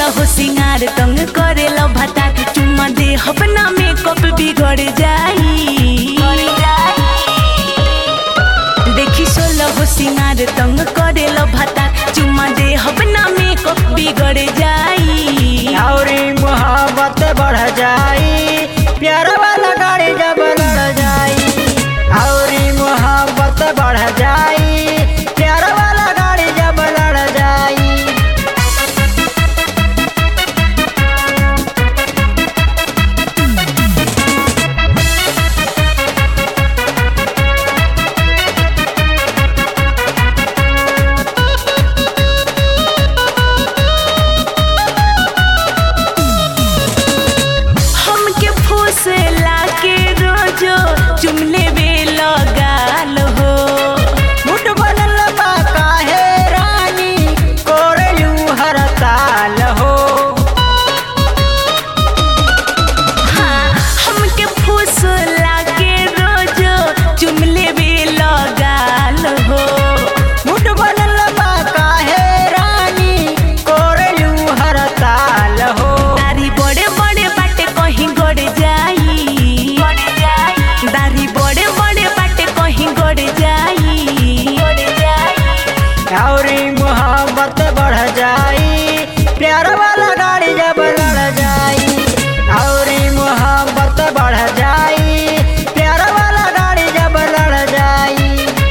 हो सिंगार तंग करे लो भता चुम्मा दे अपना मेकअप बिगड़ जाई देखी सोलो हो सिंगार तंग करे लो भता चुम्मा दे अपना मेकअप बिगड़ जाई औरी मोहब्बत बढ़ जाई प्यार वाला गाड़ी जब लड़ जाई औरी मोहब्बत बढ़ जाई प्यार वाला गाड़ी जब लड़ जाई हमके फूसे लाके रोजो चुमले बे लगाल हो मुठ बनल बा काहे रानी कोरलू हर ताल हो हाँ हमके फूस लाके रोजो चुमले बे लगाल हो मुठ बनल बा काहे रानी कोरलू हर ताल हो दारी बड़े बड़े बाटे कहीं गड़ जाई दारी बड़े बड़े बाटे कहीं गड़ जाई औरी मोहब्बत बढ़ जाई प्यार वाला गाड़ी जब लड़ जाई औरी मोहब्बत बढ़ जाई प्यार वाला गाड़ी जब लड़ जाई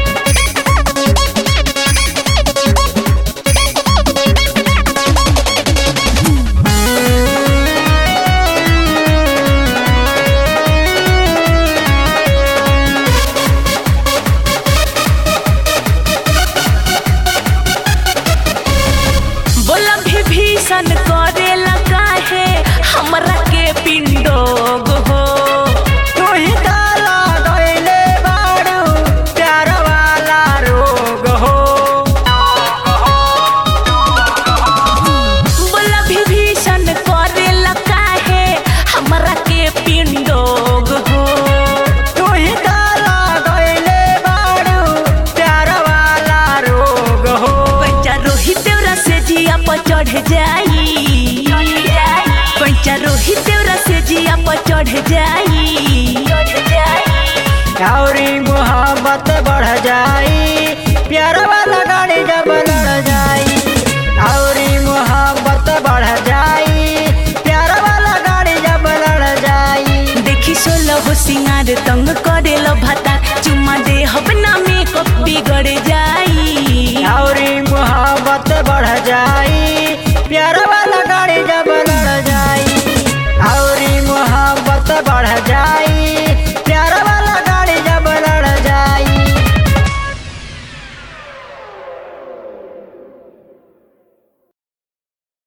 बोला भी भीषण करे लगा है हमरा के पिंडोग हो तू ही ताला गइले बाड़ू प्यार वाला रोग हो बोला भी भीषण करे लगा है हमरा के पिंडोग हो तू ही ताला गइले बाड़ू प्यार वाला रोग हो पैचा रोहित देवरा से जिया पर चढ़ जाई पैचा रोहित देवरा से जिया पर चढ़ जाई औरी मोहब्बत बढ़ जाई प्यार वाला गाड़ी जब लड़ जाई औरी मोहब्बत बढ़ जाई प्यार वाला गाड़ी जब लड़ जाई देखी सोलो हो सिंगार तंग करे लो भात